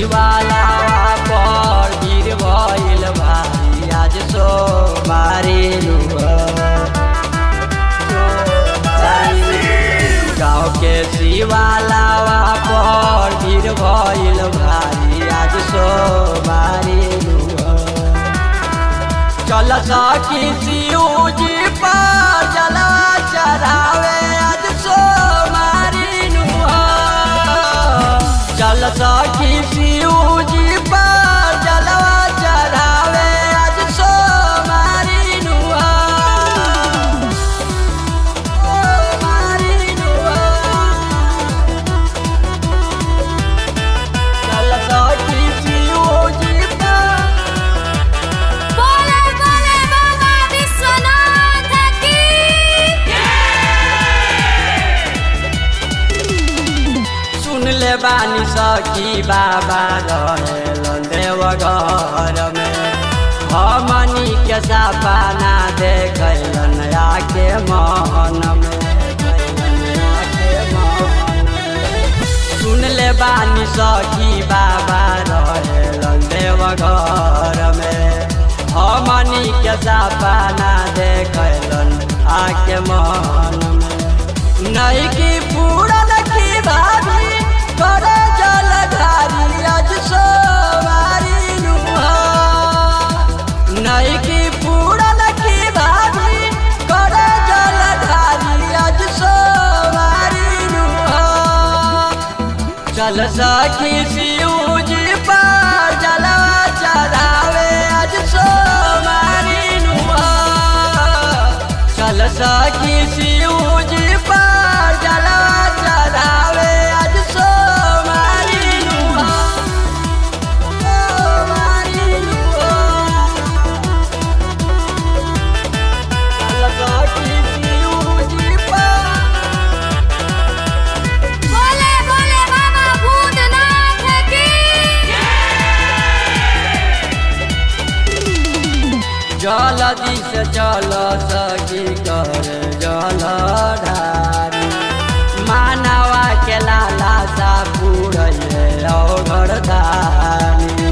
शिवाला पर गिर भइल भारी आज सो मारी गाँव के शिवाला पर गिर भइल भारी आज सो मारी चल सखी शिवजी पर जला चढ़ावे आज सो मारी चल सखी शिवजी पर जलवा चढ़ावे आज सो मारी चल सखी शिवजी पर बोले बोले बाबा विश्वनाथ की सुन ले बानी सखी बाबा रहेलन देव घर में हमनी के सपना देखलन आके मन में देखलन आके मन में। सुन ले बानी सखी बाबा रहेलन देव घर में हमनी के सपना देखलन आके मन में नहीं की पूरन की भाभी करे जलधारी आज सो मारी नहीं की पूरन की भाभी करे जलधारी आज सो मारी चल सखी शिवजी पर जलवा चढ़ावे आज सो मारी चल सखी शिवजी पर जलवा चढ़ावे आज सो मारी चल सखी शिवजी पर बोले बोले बाबा भूतनाथ की जलदी से चल सकी कर जल ढारी मानवा के लाला सा पूरे घर धानी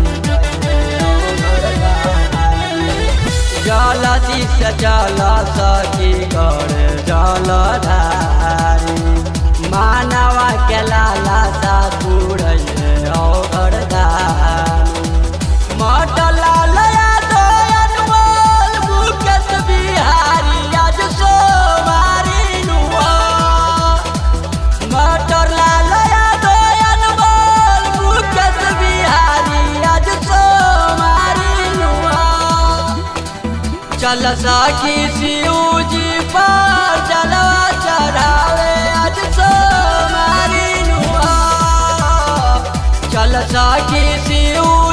जलदी से चल सकी कर जल ढारी मानवा के लाला सा पूरे घर धानी मटला लया दोयन बोल मुकेश बिहारी आज सो मारी नुआ मटला लया दोयन बोल मुकेश बिहारी आज सो मारी नुआ चल सखी शिवजी पर जलवा चढ़ावे आज सो मारी नुआ चल सखी शिव